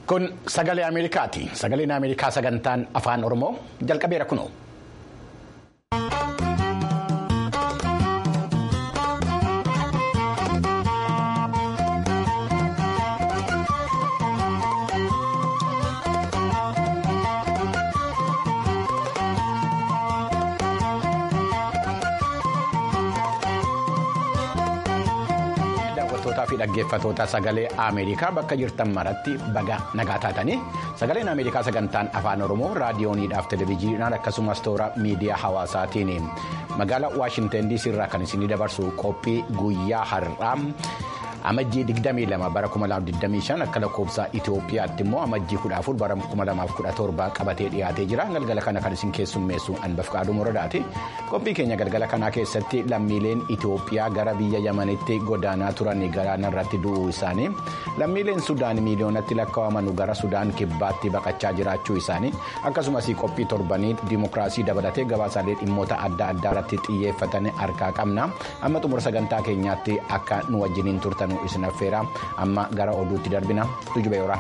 Kun sagalee Ameerikaati. Sagaleen Ameerikaa sagantaan afaan Oromoo jalqabeera kunoo. fi dhaggeeffatoota sagalee Ameerikaa bakka jirtan maratti baga nagaa taatanii sagaleen Ameerikaa sagantaan afaan Oromoo raadiyooniidhaaf televezyiinaan akkasumas toora miidiyaa hawaasaatiin magaalaa Waashinten DC irraa kan isinii dabarsu qophii guyyaa har'aa. amajjii 22 bara 2025 akka lakkoofsa Itoophiyaatti immoo amajjii 14 bara 2017 qabatee dhiyaatee jira galgala kana kan isin keessummeessu anbaf qaaduu moradaati qophii keenya galgala kanaa keessatti lammiileen Itoophiyaa gara biyya yamanitti godaanaa turan galaana irratti du'uu isaanii lammiileen Sudaan miiliyoonatti lakkaa'aman gara Sudaan kibbaatti baqachaa jiraachuu isaanii akkasumas qophii torbanii dimookiraasii dabalatee gabaasaalee dhimmoota adda addaa irratti xiyyeeffatan harkaa qabna amma xumura sagantaa keenyaatti akka nu wajjiniin turtan. isin affeera amma gara oduutti darbina tujube yoora.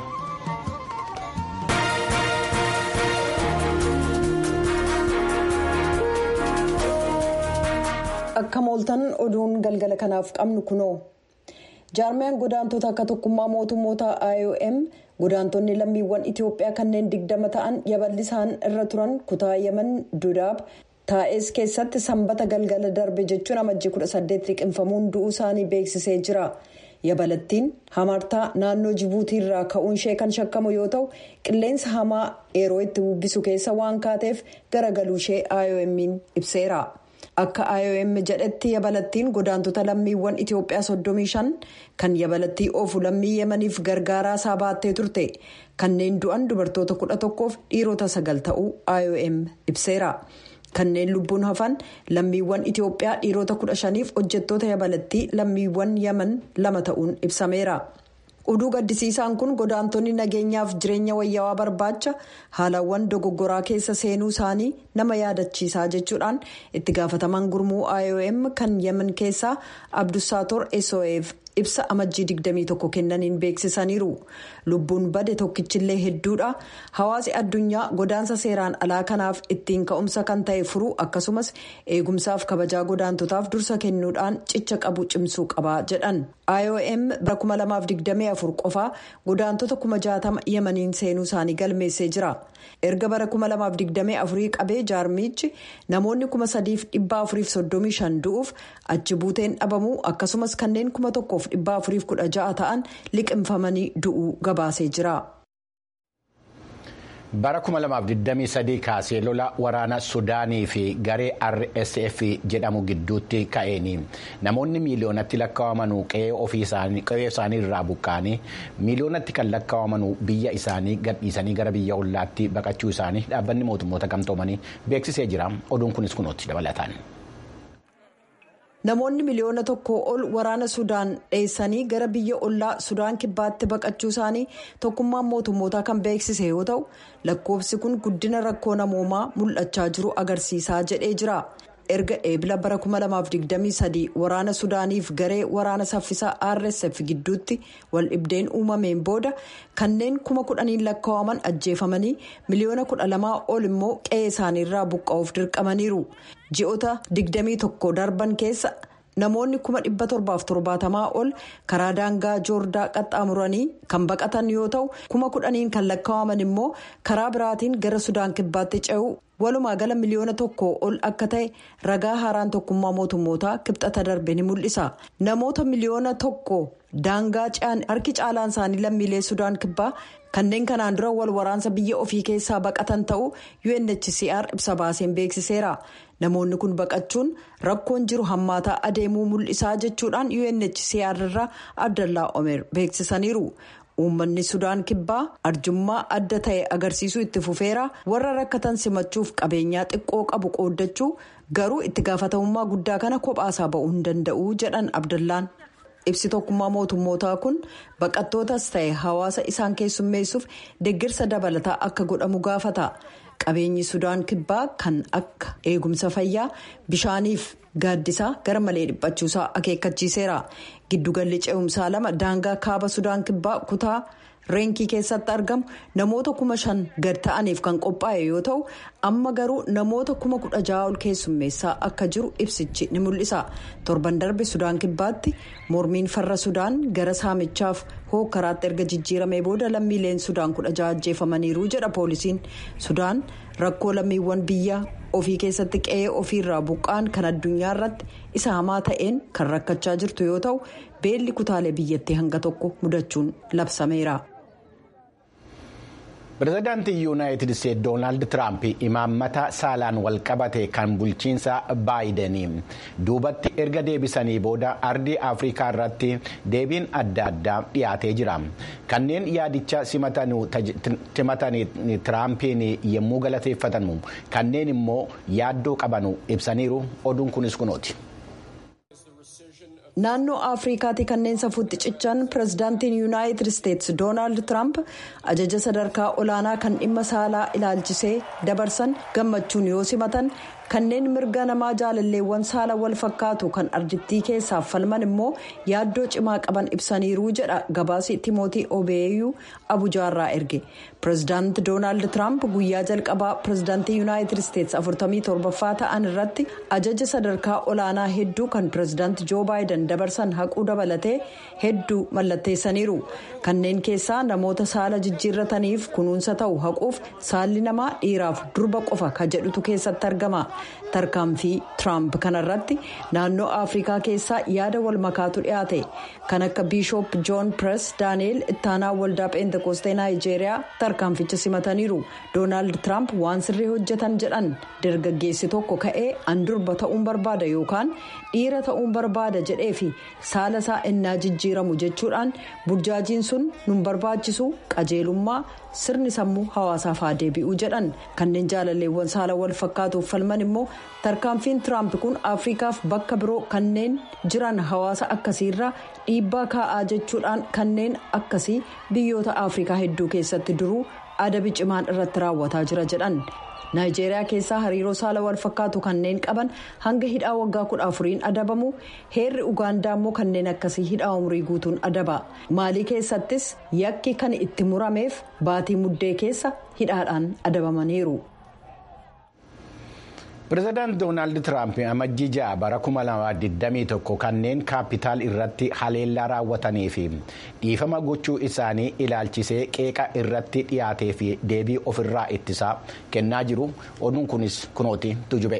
akka mooltan oduun galgala kanaaf qabnu kunoo jaarmiyaan godaantota akka tokkummaa mootummoota iom godaantonni lammiiwwan itiyoophiyaa kanneen digdama ta'an yaballisaan irra turan kutaa yaman dudaab taa'es keessatti sanbata galgala darbe jechuun amajjii 18 liqinfamuun du'uu isaanii beeksisee jira. yabalattiin hamartaa naannoo jibuutii irraa ka'uun ishee kan shakkamu yoo ta'u qilleensa hamaa yeroo itti bubbisu keessa waan kaateef garagaluu ishee iom'n ibseera akka iom jedhetti yabalattiin godaantota lammiiwwan itiyoophiyaa 35 kan yabalattii oofu lammii yemaniif gargaaraa isaa baattee turte kanneen du'an dubartoota 11f dhiirota 9 ta'uu iom ibseera. kanneen lubbuun hafan lammiiwwan itiyoophiyaa dhiirota kudha shaniif hojjettoota yabalattii lammiiwwan yaman lama ta'uun ibsameera oduu gaddisiisaan kun godaantonni nageenyaaf jireenya wayyaawaa barbaacha haalawwan dogoggoraa keessa seenuu isaanii nama yaadachiisaa jechuudhaan itti gaafataman gurmuu iom kan yaman keessaa abdusaator sof ibsa amajjii 21 kennaniin beeksisaniiru lubbuun bade tokkichillee hedduudha hawaasi addunyaa godaansa seeraan alaa kanaaf ittiin ka'umsa kan ta'e furuu akkasumas eegumsaaf kabajaa godaantotaaf dursa kennuudhaan cicha qabu cimsuu qaba jedhan iom bara 2024 qofaa godaantota 60 yemaniin seenuu isaanii galmeessee jira erga bara 2024 qabee jaarmichi namoonni 3,435 du'uuf achi buuteen dhabamuu akkasumas kanneen 1,416 ta'an liqinfamanii du'uu gabaasee jira. bara 2023 kaasee lola waraana sudaanii fi garee rsf jedhamu gidduutti ka'een namoonni miiliyoonatti lakkaa'aman qe'ee isaanii irraa buqqa'anii miiliyoonatti kan lakkaa'aman biyya isaanii gadhiisanii gara biyya ollaatti baqachuu isaanii dhaabbanni mootummoota gamtoomanii beeksisee jira oduun kunis kunuutti dabalataan. namoonni miliyoona tokko ol waraana sudaan dheessanii gara biyya ollaa sudaan kibbaatti baqachuu isaanii tokkummaan mootummootaa kan beeksise yoo ta'u lakkoofsi kun guddina rakkoo namoomaa mul'achaa jiru agarsiisaa jedhee jira erga eebila bara 2023 waraana sudaaniif garee waraana saffisaa rsf gidduutti wal dhibdeen uumameen booda kanneen kuma kudhaniin lakkaa'aman ajjeefamanii miliyoona kudha lamaa ol immoo qe'ee isaaniirraa buqqa'uuf dirqamaniiru ji'oota 21 darban keessa namoonni kuma dhibba torbaaf torbaatamaa ol karaa daangaa joordaa qaxxaamuranii kan baqatan yoo ta'u kuma kudhaniin kan lakkaa'aman immoo karaa biraatiin gara sudaan kibbaatti ce'u. walumaa gala miliyoona tokko ol akka ta'e ragaa haaraan tokkummaa mootummootaa kibxata darbe ni mul'isa namoota miliyoona tokko daangaa ce'an harki caalaan isaanii lammiilee sudaan kibbaa kanneen kanaan dura wal waraansa biyya ofii keessaa baqatan ta'uu unhcr ibsa baaseen beeksiseera namoonni kun baqachuun rakkoon jiru hammaataa adeemuu mul'isaa jechuudhaan unhcr irraa abdallaa omer beeksisaniiru. uummanni sudaan kibbaa arjummaa adda ta'e agarsiisuu itti fufeera warra rakkatan simachuuf qabeenyaa xiqqoo qabu qooddachuu garuu itti gaafatamummaa guddaa kana kophaasaa ba'uu hin danda'u jedhan abdallaan ibsi tokkummaa mootummootaa kun baqattootas ta'e hawaasa isaan keessummeessuuf deeggarsa dabalataa akka godhamu gaafata qabeenyi sudaan kibbaa kan akka eegumsa fayyaa bishaaniif gaaddisaa gara malee dhiphachuusaa akeekkachiiseera giddugalli ce'umsaa lama daangaa kaaba sudaan kibbaa kutaa reenkii keessatti argamu namoota kuma shan gad ta'aniif kan qophaa'e yoo ta'u amma garuu namoota kuma kudha ja'a ol keessummeessaa akka jiru ibsichi ni mul'isa torban darbe sudaan kibbaatti mormiin farra sudaan gara saamichaaf hookaraatti erga jijjiiramee booda lammiileen sudaan kudha ja'a ajjeefamaniiru jedha poolisiin sudaan rakkoo lammiiwwan biyya ofii keessatti qe'ee ofiirraa buqqaan kan addunyaa irratti isa hamaa ta'een kan rakkachaa jirtu yoo ta'u beelli kutaalee biyyattii hanga tokko mudachuun labsameera. pireezidaantii yuunaayitid isteetsi doonaald tiraamp imaammata saalaan walqabate kan bulchiinsa baayidanii duubatti erga deebisanii booda ardii afrikaa irratti deebiin adda addaa dhiyaatee jira kanneen yaadicha simatanii tiraampiin yommuu galateeffatamu kanneen immoo yaaddoo qabanu ibsaniiru oduun kunis kunooti. naannoo afrikaatti kanneen safuutti cichan pireezidaantiin yuunaayitid isteetsi doonaald tiraamp ajaja sadarkaa olaanaa kan dhimma saalaa ilaalchisee dabarsan gammachuun yoo simatan kanneen mirga namaa jaalalleewwan saala wal fakkaatu kan ardittii keessaaf falman immoo yaaddoo cimaa qaban ibsaniiru jedha gabaasi timootii obeeyyuu abujaarraa erge pireezidaanti doonaald tiraamp guyyaa jalqabaa pireezidaantii yuunaayitid isteetsi 47ffaa ta'an irratti ajaja sadarkaa olaanaa hedduu kan pireezidaanti joo baayidan dabarsan haquu dabalatee hedduu mallatteessaniiru kanneen keessaa namoota saala jijjiirrataniif kunuunsa ta'u haquuf saalli namaa dhiiraaf durba qofa ka jedhutu keessatti argama tarkaanfii tiraamp kanarratti naannoo afrikaa keessaa yaada wal makaatu dhiyaate kan akka biishoop joon pirees daani'eel ittaanaa waldaa peentekoostee naayijeeriyaa tarkaanficha simataniiru doonaald tiraamp waan sirrii hojjetan jedhan dargaggeessi tokko ka'ee an durba ta'uun barbaada yookaan dhiira ta'uun barbaada jedhee fi saala isaa innaa jijjiiramu jechuudhaan burjaajiin sun nun barbaachisu qajeelummaa sirni sammuu hawaasaaf haa deebi'uu jedhan kanneen jaalalleewwan saala wal fakkaatuuf falman immoo tarkaanfiin tiraamp kun afrikaaf bakka biroo kanneen jiran hawaasa akkasiirraa dhiibbaa kaa'aa jechuudhaan kanneen akkasii biyyoota afrikaa hedduu keessatti duruu adabi cimaan irratti raawwataa jira jedhan. naayijeeriyaa keessaa hariiroo saala wal fakkaatu kanneen qaban hanga hidhaa waggaa kudha afuriin adabamu heerri ugaandaa immoo kanneen akkasii hidhaa umrii guutuun adaba maalii keessattis yakki kan itti murameef baatii muddee keessa hidhaadhaan adabamaniiru. pireezidaanti doonaald tiraamp amajjii ja'a bara 2021 kanneen kaapitaal irratti haleellaa raawwatanii fi dhiifama gochuu isaanii ilaalchisee qeeqa irratti dhiyaatee fi deebii ofirraa ittisaa kennaa jiru oduun kunis kunooti tujube.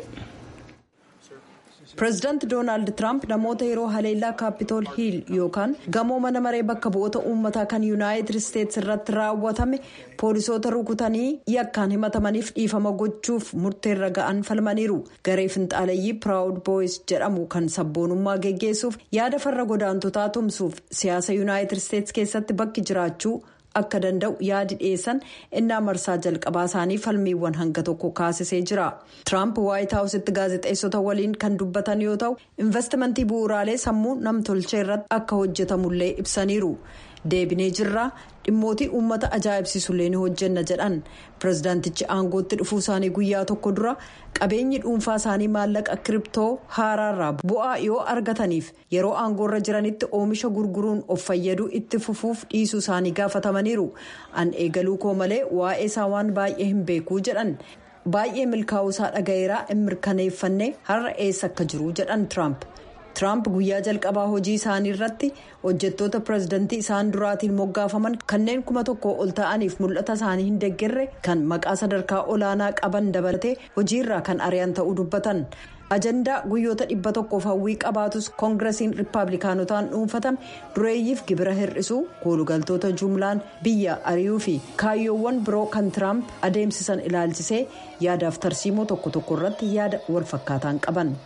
pireezidaanti doonaald tiraamp namoota yeroo haleellaa kaapitool hiil yookaan gamoo mana maree bakka bu'oota uummataa kan yuunaayitid isteetsi irratti raawwatame poolisoota rukutanii yakkaan himatamaniif dhiifama gochuuf murteerra ga'an falmaniiru garee finxaaleeyyii piraawud booyis jedhamu kan sabboonummaa geggeessuuf yaada farra godaantotaa tumsuuf siyaasa yuunaayitid isteetsi keessatti bakki jiraachuu. akka danda'u yaadi dhiyeessan innaa marsaa jalqabaa isaanii falmiiwwan hanga tokko kaasisee jira tiraamp waayit haawusitti gaazexeessota waliin kan dubbatan yoo ta'u investimentii bu'uuraalee sammuu namtolchee irratti akka hojjetamullee ibsaniiru deebinee jirra dhimmootii uummata ajaa'ibsiisullee ni hojjenna jedhan pireezidaantichi aangootti dhufuu isaanii guyyaa tokko dura qabeenyi dhuunfaa isaanii maallaqa kiriptoo haaraarraa bu'aa yoo argataniif yeroo aangoorra jiranitti oomisha gurguruun of fayyaduu itti fufuuf dhiisuu isaanii gaafatamaniiru an eegaluu koo malee waa'ee isaa waan baay'ee hin beekuu jedhan baay'ee milkaa'uu isaa dhagayeeraa hin mirkaneeffanne har'a eessa akka jiru jedhan tiraamp. tiraamp guyyaa jalqabaa hojii isaanii irratti hojjettoota pireezidantii isaan duraatiin moggaafaman kanneen kuma tokko ol ta'aniif mul'ata isaanii hin deeggarre kan maqaa sadarkaa olaanaa qaban dabalatee hojiirraa kan ari'an ta'uu dubbatan ajandaa guyyoota dhibba tokkoof hawwii qabaatus koongiresiin riippaabilikaanotaan dhuunfatame dureeyyiif gibira hir'isuu koolugaltoota jumlaan biyya ari'uu fi kaayyoowwan biroo kan tiraamp adeemsisan ilaalchisee yaadaaf tarsiimoo tokko tokko irratti yaada walfakkaataan qaban.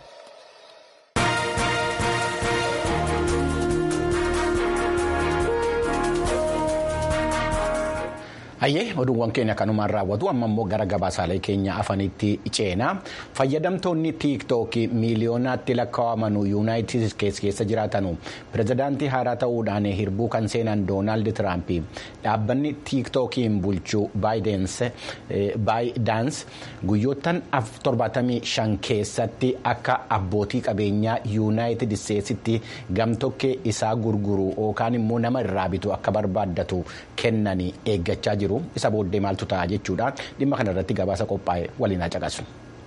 Hayyee oduuwwan keenya kanumaan raawwatu amma immoo gara gabaasaalee keenya afanitti ceenaa fayyadamtoonni tiiktookii miiliyoonaatti lakkaa'aman yuunaayitid isteetsi keessa jiraatanu pirezidaantii haaraa ta'uudhaan hirbuu kan seenan doonaald tiraamp dhaabbanni tiiktookiin bulchuu baayidaans guyyoottan 75 keessatti akka abbootii qabeenyaa yuunaayitid isteetsitti gamtokkee isaa gurguru yookaan immoo nama irraa bitu akka barbaaddatu kennanii eeggachaa jiru. isa booddee maaltu ta'a jechuudhaan dhimma kana irratti gabaasa qophaa'e waliin haa caqasu.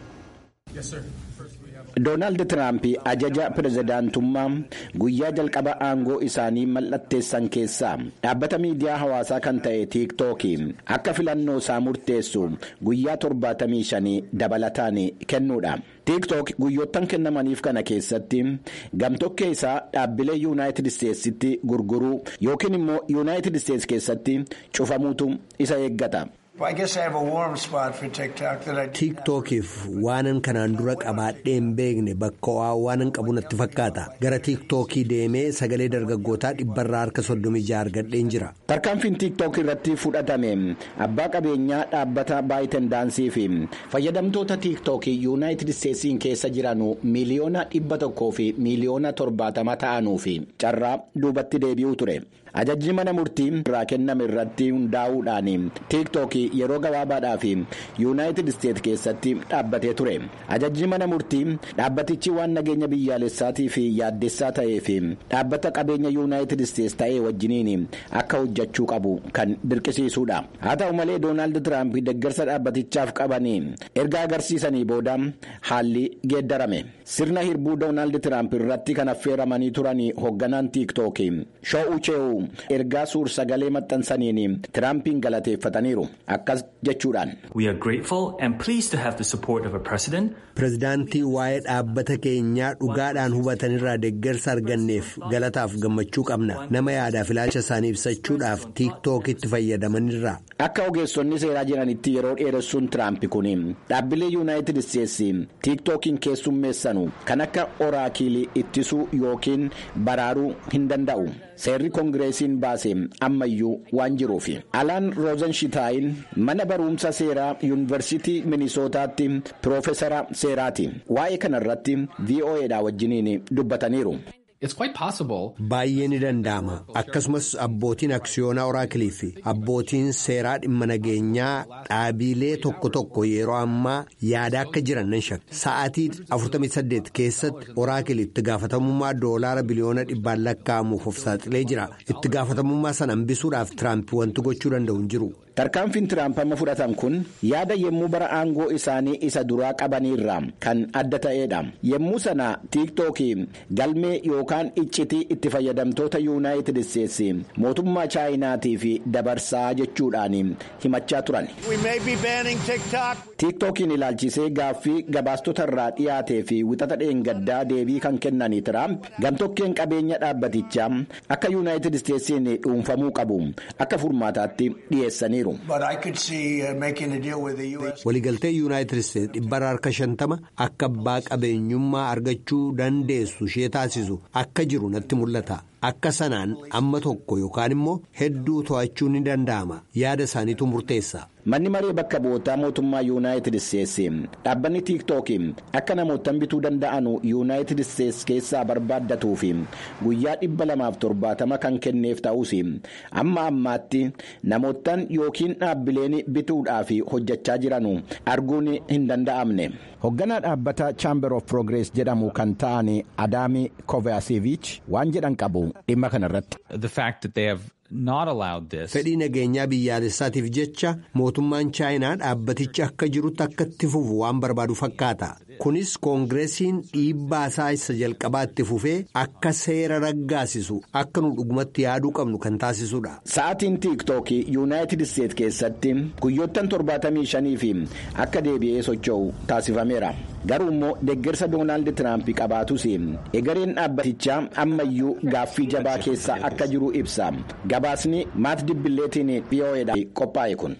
Doonaald Tiraamp ajaja pirezidaantummaa guyyaa jalqaba aangoo isaanii mallatteessan keessaa dhaabbata miidiyaa hawaasaa kan ta'e tiiktookii akka filannoo isaa murteessu guyyaa 75 dabalataan kennuudha. tiiktook guyyoottan kennamaniif kana keessatti gamtokkee isaa dhaabbilee yuunaayitid isteetsitti gurguruu yookiin immoo yuunaayitid isteets keessatti cufamuutu isa eeggata. tiiktookiif waanan kanaan dura qabaadhee hin beekne bakka ho'aa waanan qabu natti fakkaata gara tiiktookii deemee sagalee dargaggootaa dhibbarraa harka soddomii jaha argadheen jira. tarkaanfiin tiiktook irratti fudhatame abbaa qabeenyaa dhaabbata baayitendaansii fi fayyadamtoota tiiktookii yuunaayitid isteetsiin keessa jiran miiliyoona dhibba tokkoo fi miiliyoona torbaatama ta'anuu fi carraa duubatti deebi'uu ture. ajajji mana murtii irraa kenname irratti hundaa'uudhaan tiiktookii yeroo gabaabaadhaaf yuunaayitid isteet keessatti dhaabbatee ture ajajji mana murtii dhaabbatichi waan nageenya biyyaalessaatii fi yaaddessaa ta'ee fi dhaabbata qabeenya yuunaayitid isteets ta'ee wajjiniin akka hojjechuu qabu kan dirqisiisuudha haa ta'u malee doonaald tiraamp deeggarsa dhaabbatichaaf qabanii erga agarsiisanii booda haalli geeddarame sirna hirbuu doonaald tiraamp irratti kan affeeramanii turan hoogganaan tiiktookii shoo'ucheewu. ergaa suur sagalee maxxansaniin tiraampiin galateeffataniiru akkas jechuudhaan. pirezidaantii waa'ee dhaabbata keenyaa dhugaadhaan hubatanirraa deeggarsa arganneef galataaf gammachuu qabna nama yaadaaf ilaalcha isaanii ibsachuudhaaf tiiktookitti fayyadamanirra. akka ogeessonni seeraa jiranitti yeroo dheeressuun tiraamp kun dhaabbilee yuunaayitid isteetsi tiiktookiin keessummeessanu kan akka oraakiilii ittisuu yookiin baraaruu hin danda'u seerri koongireesiin baase ammayyuu waan jiruuf alaan roozanshitaayin mana barumsa seeraa yuunivarsiitii minisootaatti piroofeesara seeraati waa'ee kanarratti vo'edha wajjiniin dubbataniiru. Baay'ee ni danda'ama akkasumas abbootiin aksiyoonaa oraakilii fi abbootiin seeraa dhimma nageenyaa dhaabilee tokko tokko yeroo ammaa yaada akka jiran nan shakka sa'aatii 48 keessatti oraakilii itti gaafatamummaa doolaara biliyoona dhibbaan lakkaa'amuuf of saaxilee jira itti gaafatamummaa sana hambisuudhaaf tiraamp wanti gochuu danda'u hin jiru. tarkaanfiin tiraamp amma fudhatan kun yaada yemmuu bara aangoo isaanii isa duraa qabaniirra kan adda ta'edha yemmuu sana tiiktookii galmee yookaan iccitii itti fayyadamtoota yuunaayitid isteetsi mootummaa chaayinaatiif dabarsaa jechuudhaan himachaa turan. tiiktookiin ilaalchisee gaaffii gabaastota irraa dhiyaatee fi wixata dheengaddaa deebii kan kennan tiraamp gamtokkeen qabeenya dhaabbatichaa akka yuunaayitid isteetsiin dhuunfamuu qabu akka furmaataatti dhiyeessaniiru. waliigaltee yuunaayitid isteetsi dhibbarra harka shantama akka abbaa qabeenyummaa argachuu dandeessu ishee taasisu akka jiru natti mul'ata akka sanaan amma tokko yookaan immoo hedduu to'achuu ni danda'ama yaada isaaniitu murteessa. manni maree bakka bu'ootaa mootummaa yuunaayitid isteetsi dhaabbanni tiiktookii akka namootan bituu danda'an yuunaayitid isteetsi keessaa barbaaddatuu fi guyyaa dhibba lamaaf torbaatama kan kenneef ta'us amma ammaatti namootan yookiin dhaabbileen bituudhaaf hojjechaa jiran arguun hin danda'amne. hoogganaa dhaabbata chaamber of progress jedhamu kan ta'an adaami kovaasiviich waan jedhan qabu dhimma kanarratti. fedhii nageenyaa biyyaalessaatiif jecha mootummaan chaayinaa dhaabbatichi akka jirutti akka itti fufu waan barbaadu fakkaata kunis koongireesiin dhiibbaa isaa isa jalqabaa itti fufee akka seera raggaasisu akka nu dhugumatti yaaduu qabnu kan taasisudha. sa'aatiin tiiktookii yuunaayitid isteet keessatti guyyoottan 75 fi akka deebi'ee socho'u taasifameera garuu immoo deeggarsa doonaald tiraamp qabaatus egereen dhaabbatichaa ammayyuu gaaffii jabaa keessa akka jiru ibsa. gabaasni maat dibbileetiin dhiyoo'eedhaan qophaa'e kun.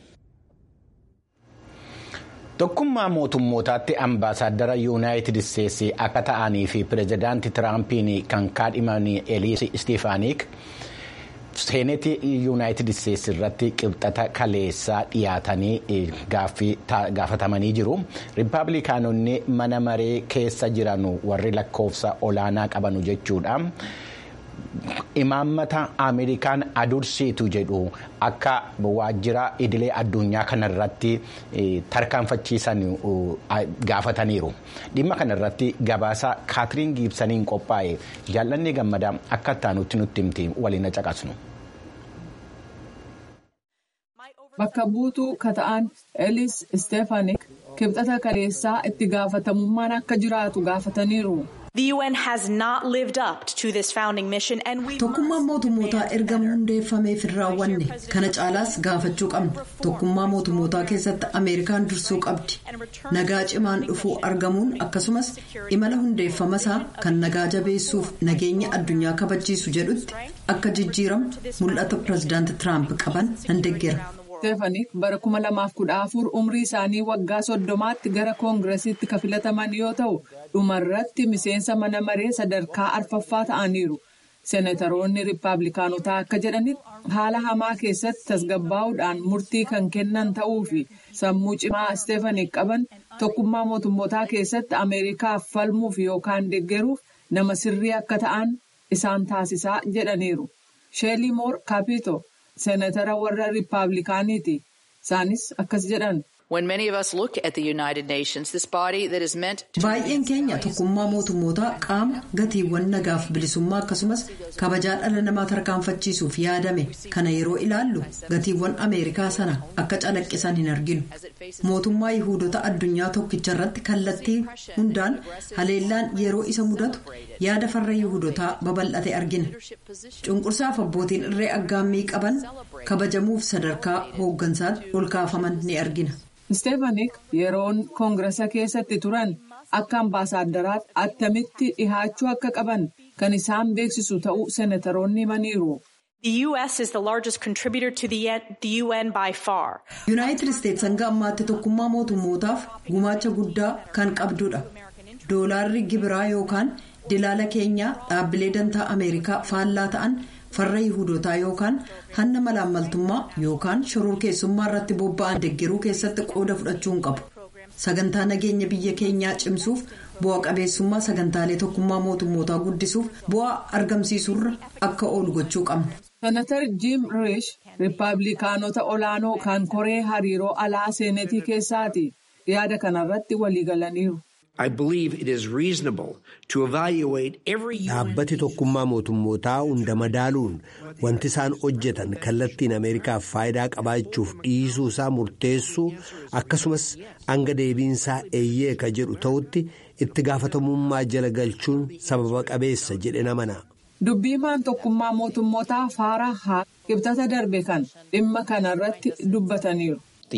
tokkummaa mootummootaatti ambaasaaddara yuunaayitid isteetsi akka ta'anii fi pireezidaantii tiraampiin kan kaadhiman eliis istiifaanik seenetii yuunaayitid isteetsi irratti qibxata kaleessaa dhiyaatanii gaafatamanii jiru riippaabilikaanonni mana maree keessa jiran warri lakkoofsa olaanaa qabanu jechuudha. imaammata ameerikaan adursiitu jedhu akka waajjira idilee addunyaa kanarratti tarkaanfachiisan gaafataniiru dhimma kanarratti gabaasa kaatiriin giibsaniin qophaa'e jaallanni gammadaa akka ittaanutti nutti himti waliin caqasnu. bakka buutuu kata'an elis isteefaanik kibxata kaleessaa itti gaafatamummaan akka jiraatu gaafataniiru. Tokkummaan mootummootaa erga hundeeffameef hin raawwanne kana caalaas gaafachuu qabna. Tokkummaa mootummootaa keessatti Ameerikaan dursuu qabdi. Nagaa cimaan dhufuu argamuun akkasumas imala hundeeffamasaa kan nagaa jabeessuuf nageenya addunyaa kabachiisu jedhutti akka jijjiiramu mul'ata pireezidaanti Tiraamp qaban nan deeggera. Steefaanik bara 2014 umrii isaanii waggaa soddomaatti gara koongiresiitti kan filataman yoo ta'u dhumarratti miseensa mana maree sadarkaa arfaffaa ta'aniiru. Seenataroonni riippaabilikaanotaa akka jedhanitti haala hamaa keessatti tasgabbaa'uudhaan murtii kan kennan ta'uu fi sammuu cimaa Steefaanik qaban tokkummaa mootummootaa keessatti Ameerikaaf falmuuf yookaan deeggaruuf nama sirrii akka ta'an isaan taasisaa jedhaniiru. Sheelii Moor Kaapito. Seenatara warra Riippaabilikaaniiti. Isaanis akkas jedhan. Baay'een keenya tokkummaa mootummootaa qaama gatiiwwan nagaaf bilisummaa akkasumas kabajaa dhala namaa tarkaanfachiisuuf yaadame kana yeroo ilaallu gatiiwwan Ameerikaa sana akka calaqqisan hin arginu. Mootummaa Yihuudota addunyaa tokkicha irratti kallattii hundaan haleellaan yeroo isa mudatu yaada farra Yihuudotaa babal'ate argina. Cunqursaaf abbootiin irree aggaammii qaban kabajamuuf sadarkaa hooggansaatti ol kaafaman ni argina. Steefaanik yeroon koongiresa keessatti turan akka ambaasaaddaraatti attamitti dhihaachuu akka qaban kan isaan beeksisu ta'uu seenataroonni himaniiru. Yuunaayitid Isteetsi hanga ammaatti tokkummaa mootummootaaf gumaacha guddaa kan qabdudha. Doolaarri gibiraa yookaan dilaala keenyaa dhaabbilee dantaa Ameerikaa faallaa ta'an. farra yihudotaa yookaan hanna malaammaltummaa yookaan shororkeessummaa irratti bobba'an deeggaruu keessatti qooda fudhachuu hin qabu sagantaa nageenya biyya keenyaa cimsuuf bu'a qabeessummaa sagantaalee tokkummaa mootummootaa guddisuuf bu'aa argamsiisurra akka oolu gochuu qabna. senatar jiim riish riippaabilikaanota olaanoo kan koree hariiroo alaa seenetii keessaati yaada kanarratti waliigalaniiru. Dhaabbati tokkummaa mootummootaa hunda madaaluun wanti isaan hojjetan kallattiin Ameerikaaf faayidaa qabaachuuf dhiisuu isaa murteessuu akkasumas hanga deebiinsaa eeyyee ka jedhu ta'utti itti gaafatamummaa jala galchuun sababa qabeessa jedhe namana. Dubbiimaan tokkummaa mootummootaa Faaraa haa kibxata darbe kan dhimma kanarratti dubbataniiru.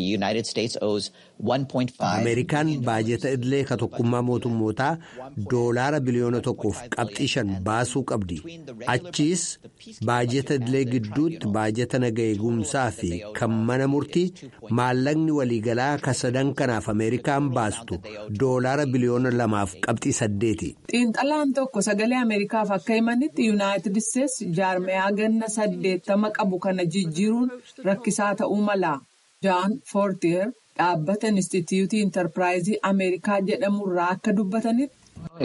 Ameerikaan baajeta idilee ka tokkummaa mootummootaa doolaara biliyoona tokkoof qabxii shan baasuu qabdi. Achiis baajeta idilee gidduutti baajeta naga eegumsaa fi kan mana murtii maallaqni waliigalaa ka sadan kanaaf Ameerikaan baastu doolaara biliyoona lamaaf qabxii saddeeti. Xiinxalaan tokko sagalee Ameerikaaf akka himanitti Yuunaayitid Isteetsi jaarmayaa ganna saddeettama qabu kana jijjiiruun rakkisaa ta'uu mala. Jaan Foortier dhaabbata Inistituutii Intarpiraayizii Ameerikaa jedhamurraa akka dubbatanitti.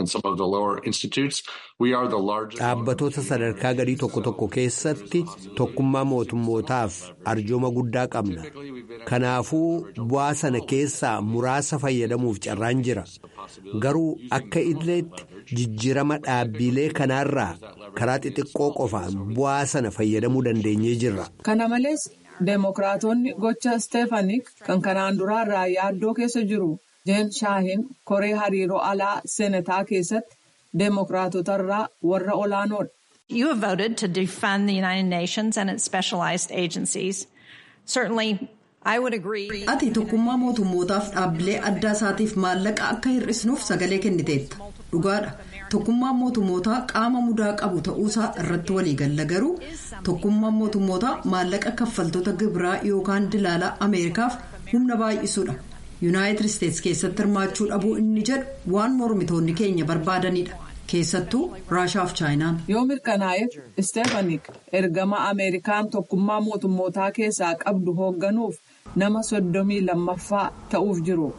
Dhaabbatoota sadarkaa gadii tokko tokko keessatti tokkummaa mootummootaaf arjooma guddaa qabna. Kanaafuu bu'aa sana keessaa muraasa fayyadamuuf carraan jira. Garuu akka idileetti jijjiirama dhaabbilee kanaarraa karaa xixiqqoo qofaan bu'aa sana fayyadamuu dandeenyee jirra. Kana malees. Deemokiraatonni gocha Steefaanik kan kanaan duraarraa yaaddoo keessa jiru. Jeen Shaahin koree hariiroo alaa seenataa keessatti deemokiraatotarraa warra olaanoodha. You have voted to defund the United Nations and its specialized agencies. Certainly, I would agree. Ati tokkummaa mootummootaaf dhaabbilee addaa isaatiif maallaqa akka hir'isnuuf sagalee kenniteetta. Dhugaadha. Tokkummaan mootummootaa qaama mudaa qabu ta'uusaa irratti waliigalla garuu tokkummaan mootummootaa maallaqa kaffaltoota gibiraa yookaan dilaalaa Ameerikaaf humna baay'isuudha. Yuunaayitid Isteetsi keessatti hirmaachuu dhabuu inni jedhu waan mormitoonni keenya barbaadanidha. keessattuu raashaaf chaayinaan. yoo mirkanaa'eef isteefanik ergama ameerikaan tokkummaa mootummootaa keessaa qabdu hoogganuuf nama soddomii lammaffaa ta'uuf jiru.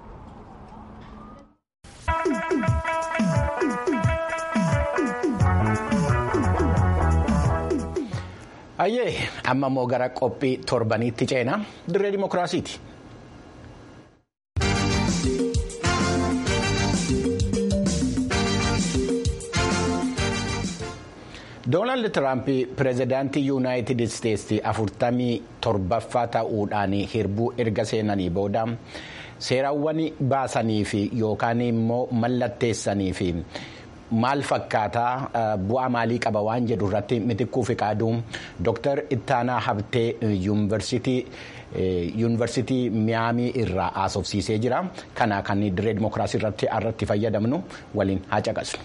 Ayyee amma immoo gara qophii torbaniitti ceena dirree dimokiraasiiti. Doonaald Tiraamp pireezidaantii yuunaayitid isteetsi afurtamii torbaffaa ta'uudhaan hirbuu erga seenanii booda seerawwan baasanii fi yookaan immoo mallatteessanii fi maal fakkaataa bu'aa maalii qaba waan jedhu irratti mitikkuu fi qaaduu Dr. Ittaanaa Habtee yuunivarsiitii miyaamii irraa haasofsiisee jira. Kana kan dirree dimokiraasii irratti irratti fayyadamnu waliin haa caqasnu.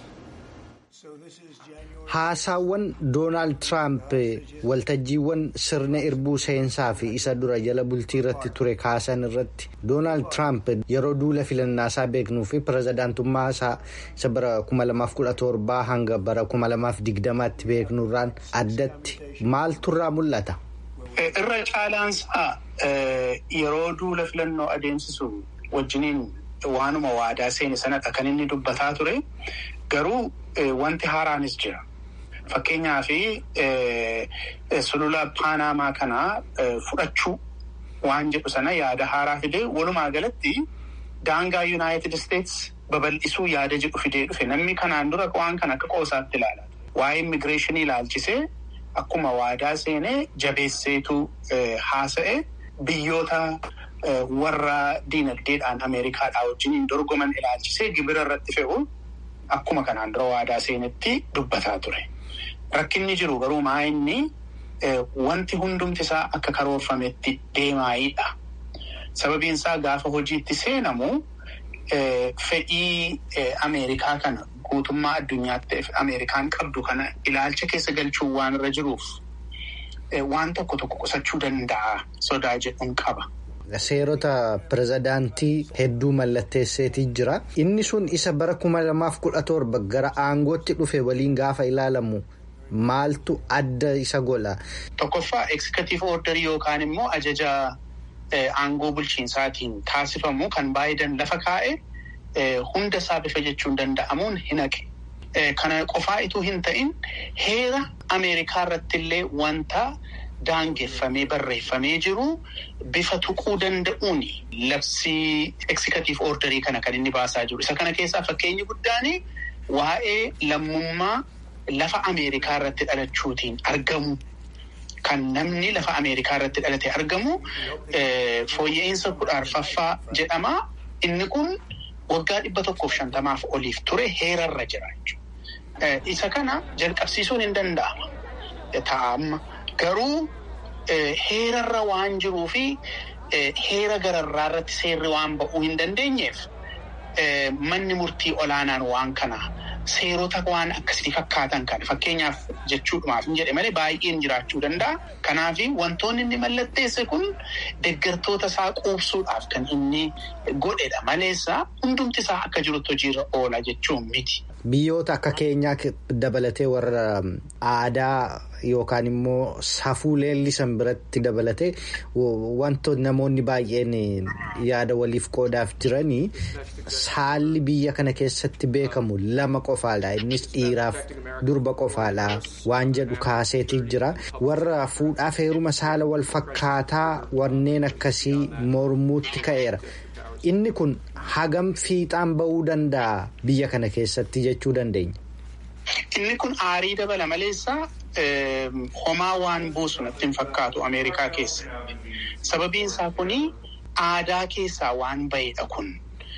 Haasaawwan Doonaald Tiraamp waltajjiiwwan sirna irbuu seensaa fi isa dura jala bultii irratti ture kaasan irratti Doonaald Tiraamp yeroo duula filannaasaa beeknuu fi pirezidaantummaa isaa isa bara 2017 hanga bara 2020tti beeknurraan addatti maaltu irraa mul'ata? Irra caalaansaa yeroo duula filannoo adeemsisu wajjiniin waanuma waadaa seene sanadha kan inni dubbataa ture garuu wanti haaraanis jira. Fakkeenyaaf sulula paanamaa kanaa fudhachuu waan jedhu sana yaada haaraa fidee walumaa galatti daangaa yuunaayitid isteets babal'isuu yaada jedhu fidee dhufe namni kanaan dura waan kana akka qoosaatti ilaala. Waa'ee immigireeshinii ilaalchisee akkuma waadaa seenee jabeesseetu haasa'e biyyoota warra diinagdeedhaan Ameerikaadhaa wajjin dorgoman ilaalchisee gibira irratti fe'u akkuma kanaan dura waadaa seenetti dubbataa ture. Rakkinni jiru garuu maa inni wanti hundumti isaa akka karoorfametti deemaayiidha. Sababiin isaa gaafa hojiitti seenamu fedhii Ameerikaa kana guutummaa addunyaatti Ameerikaan qabdu kana ilaalcha keessa galchuun waan irra jiruuf waan tokko tokko qusachuu danda'a sodaa jedhuun qaba. Seerota pirezidaantii hedduu mallatteesseetii jira. Inni sun isa bara kuma lamaaf kudha torba gara aangootti dhufe waliin gaafa ilaalamu maaltu adda isa godha? Tokkoffaa eksikatiif ordarii yookaan immoo ajaja aangoo bulchiinsaatiin taasifamu kan Baayiden lafa kaa'e hunda isaa bifa jechuun danda'amuun hin haqe. Kana qofaa ituu hin ta'in heera Ameerikaa irratti illee wanta. Daangeffamee barreeffamee jiru bifa tuquu danda'uun labsii eksikatiif ordarii kana kan inni baasaa jiru. Isa kana keessaa fakkeenyi guddaan waa'ee lammummaa lafa Ameerikaa irratti dhalachuutiin argamu kan namni lafa Ameerikaa irratti dhalate argamu fooyya'insa kudha arfaffaa jedhama. Inni kun waggaa dhibba tokkoof shantamaaf oliif ture heerarra jira jechuudha. Isa kana jalqabsiisuun hin danda'ama. Taa'amma. Garuu heerarra waan jiruu fi heera gararraa irratti seerri waan ba'uu hin dandeenyeef manni murtii olaanaan waan kana seerota waan akkasii fakkaatan kana fakkeenyaaf jechuudhumaaf hin jedhe malee baay'een jiraachuu danda'a. Kanaaf wantoonni inni mallatteesse kun deeggartoota isaa quubsuudhaaf kan inni godhedha maleessa hundumti isaa akka jirutti hojiirra oola jechuun miti. Biyyoota akka keenyaa dabalatee warra aadaa yookaan immoo safuu leellisan biratti dabalatee wantoonni namoonni baay'een yaada waliif qoodaaf jiranii saalli biyya kana keessatti beekamu lama qofaadha. Innis dhiiraaf durba qofaadha waan jedhu kaaseetii jira. Warra fuudhaaf heeruma saala wal fakkaataa wanneen akkasii mormuutti ka'eera. Inni kun hagam fiixaan ba'uu danda'a biyya kana keessatti jechuu dandeenya. Inni kun aarii dabala maleessa homaa waan buusu natti hin fakkaatu Ameerikaa keessa. Sababiin isaa kuni aadaa keessaa waan ba'edha kun.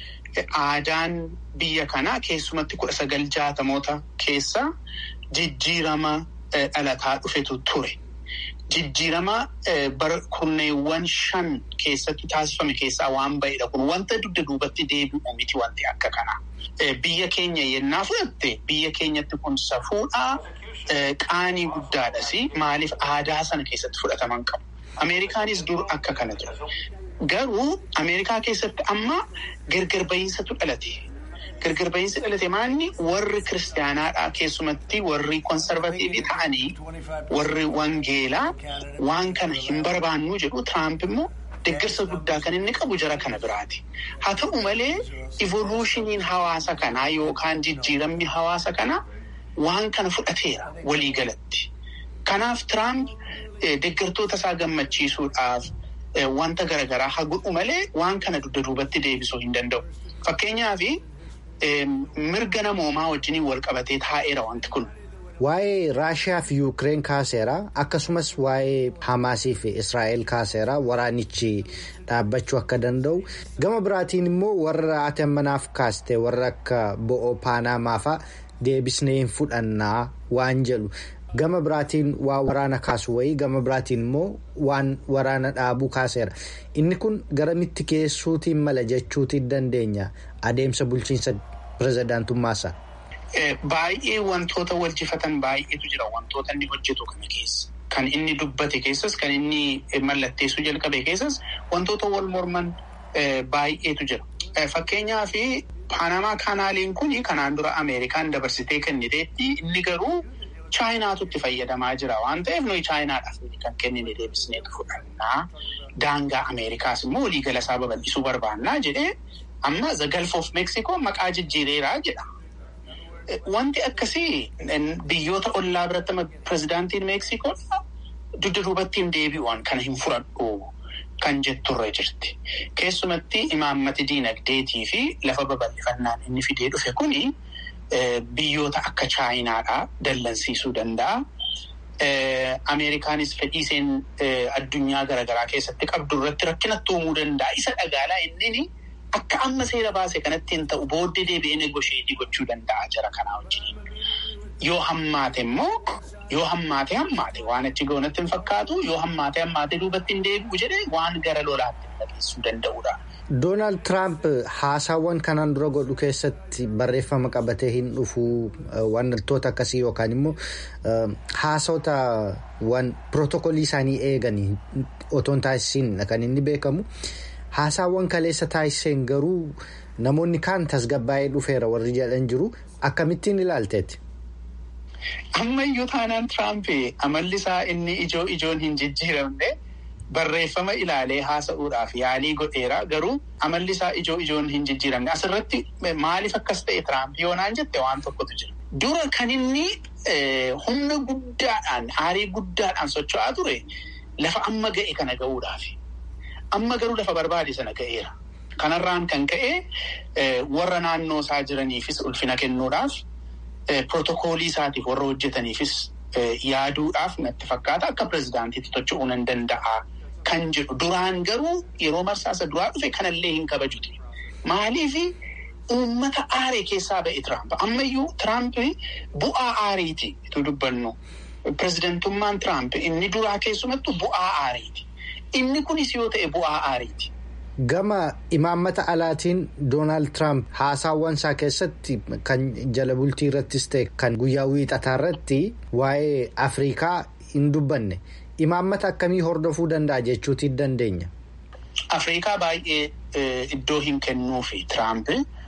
Aadaan biyya kanaa keessumatti kudha sagal jaatamoota keessa jijjiirama dhalataa dhufetu ture. Jijjiirama bara kurneewwan shan keessatti taasifame keessaa waan ba'edha kun wanta dugda duubatti deebi'u miti wanti akka kanaa. Biyya keenya yennaa fudhatte biyya keenyatti kun safuudhaa qaanii guddaadhas maaliif aadaa sana keessatti fudhataman qabu. Ameerikaanis dur akka kana jira. Garuu Ameerikaa keessatti amma gargar ba'iinsatu dhalate. Gargar ba'iinsi dhalate maanni warri kiristaanaadhaa keessumatti warri konsarvatiivii ta'anii warri wangeelaa waan kana hin barbaannu jedhu Tiraamp immoo deeggarsa guddaa kan inni qabu jara kana biraati. Haa ta'u malee ivoluushiniin hawaasa kanaa yookaan jijjiiramni hawaasa kanaa waan kana fudhateera waliigalatti. Kanaaf Tiraamp deeggartoota isaa gammachiisuudhaaf wanta garaagaraa haa godhu malee waan kana dugda duubatti deebisuu hin danda'u. Fakkeenyaaf mirga namoomaa wajjiniin wal qabatee taa'eera wanti kun. Waa'ee Raashiyaa fi Yuukireen kaaseera akkasumas waa'ee Hamaasii fi Israa'el kaaseera waraanichi dhaabbachuu akka danda'u gama biraatiin immoo warra ati ammanaaf kaaste warra akka bo'oo paanamaa fa'a deebisnee hin fudhannaa waan jedhu gama biraatiin waa waraana kaasu wayii gama biraatiin immoo waan waraana dhaabuu kaaseera inni kun garamitti geessuutiin mala jechuutiin dandeenya adeemsa bulchiinsa pirezidaantummaasaa. Baay'ee wantoota waljifatan baay'eetu jira wantoota inni hojjetu kana keessa. Kan inni dubbate keessas kan inni mallatteessuu jalqabe keessas wantoota wal morman baay'eetu jira. Fakkeenyaaf Paanamaa kaanaaliin kun kanaan dura Ameerikaan dabarsitee kenniteetti inni garuu Chaayinaatu itti fayyadamaa jira waan ta'eef nuyi Chaayinaadhaaf kan kennine deebisneetu fudhannaa. Daangaa Ameerikaas immoo waliigala isaa babal'isuu barbaannaa jedhee amma the Gulf of Mexico maqaa jijjiireeraa jedha. Wanti akkasii biyyoota ollaa biratti pirezidaantiin Meeksikoo dugda duubatti hin deebi'uun kana hin fudhadhu kan jetturre jirti. Keessumatti imaammati diinagdeetii fi lafa babal'ifannaan inni fidee dhufe kuni biyyoota akka Chaayinaadhaa dallansiisuu danda'a. Ameerikaanis fedhiiseen addunyaa garaagaraa keessatti qabdu irratti rakkinatti uumuu danda'a. Isa dhagaalaa inni akka amma seera baase kanatti hin ta'u booddee deebi'ee negosheetii gochuu danda'a jara kanaa wajjin. Yoo hammaate immoo yoo hammaate hammaate waan achi goonatti hin fakkaatu yoo hammaate hammaate duubatti hin deebi'u jedhee waan gara lolaatti dhageessuu danda'udha. Doonaald Tiraamp haasaawwan kanaan dura godhu keessatti barreeffama qabatee hin dhufu wantoota akkasii yookaan immoo haasawota waan pirootokolii isaanii eeganii otoo hin taasisiin kan inni beekamu. Haasaawwan kaleessa taasiseen garuu namoonni kaan tasgabbaa'ee dhufeera warri jedhan jiru akkamittiin ilaalteeti. Ammayyuu taanaan Tiraamp amalli isaa inni ijoo ijoon hin jijjiiramne barreeffama ilaalee haasa'uudhaaf yaalii godheera garuu amalli isaa ijoo ijoon hin jijjiiramne asirratti maaliif akkas ta'e Tiraamp yoonaan jette waan tokkotu jira. Dura kan inni humna guddaadhaan aarii guddaadhaan socho'aa ture lafa amma ga'e kana ga'uudhaafi. Amma garuu lafa barbaade sana ga'eera. Kanarraan kan ka'e warra naannoo isaa jiraniifis ulfina kennuudhaaf pirootokoolii isaatiif warra hojjetaniifis yaaduudhaaf natti fakkaata akka pirezidaantiitti tocho'uu nan danda'a kan jedhu. Duraan garuu yeroo marsaasa duraa dhufe kanallee hin kabajute. Maaliif uummata aaree keessaa ba'e Tiraamp. Ammayyuu Tiraamp bu'aa aariiti itti dubbannu. Pirezidantummaan Tiraamp inni duraa keessumattuu bu'aa aariiti. Inni kunis yoo ta'e bu'aa aariiti. Gama imaammata alaatiin Doonaald Tiraamp haasaawwan isaa keessatti kan jala bultii irrattis ta'e kan guyyaa wiixataa irratti waa'ee Afrikaa hin dubbanne. Imaammata akkamii hordofuu danda'a jechuutii dandeenya? Afrikaa baay'ee iddoo hin kennuufi Tiraamp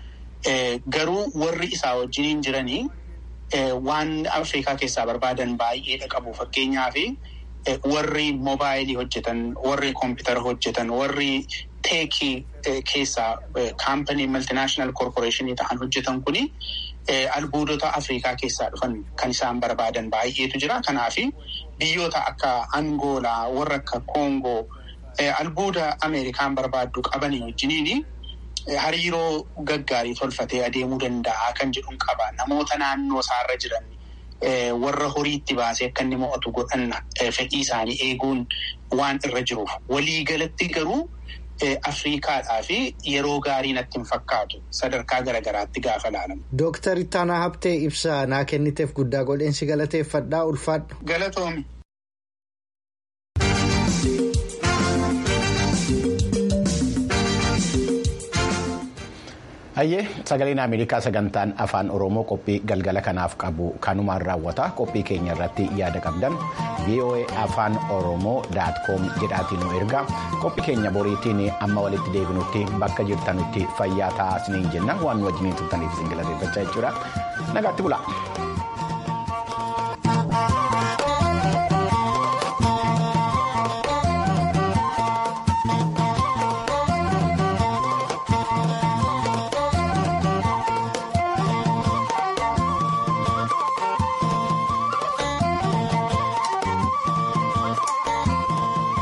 garuu warri isaa wajjin jiranii waan Afrikaa keessaa barbaadan baay'eedha qabu fakkeenyaaf. Warri moobaayilii hojjetan, warri koompitara hojjetan, warri teekii keessaa kaampanii maltinaashinaal koorporeeshinii ta'an hojjetan kuni albuudota Afrikaa keessaa dhufan kan isaan barbaadan baay'eetu jira. Kanaaf biyyoota akka Angoolaa, warra akka Koongoo albuuda Ameerikaan barbaaddu qabanii wajjiniin hariiroo gaggaarii tolfatee adeemuu danda'a kan jedhuun qaba. Namoota naannoo isaarra jiran. Warra horiitti baasee akka inni mo'atu godhan fedhii isaanii eeguun waan irra jiruuf waliigalatti garuu Afriikaadhaa fi yeroo gaarii natti hin fakkaatu sadarkaa garaagaraatti gaafa ilaalamu. Dooktar Ittaanaa Habtee ibsa naa kenniteef guddaa godheensi galateeffadhaa ulfaadhu. Galatoomi. Hayyee sagaleen Ameerikaa sagantaan afaan Oromoo qophii galgala kanaaf qabu kanumaan raawwata qophii keenya irratti yaada qabdan VOA afaan Oromoo daatkoom jedhaatiin nu ergaa qophii keenya boriitiin amma walitti deebinutti bakka jirtanutti fayyaa ta'aa isiniin jenna waan nu wajjiniin turtaniif isin galateeffachaa jechuudha nagaatti bulaa.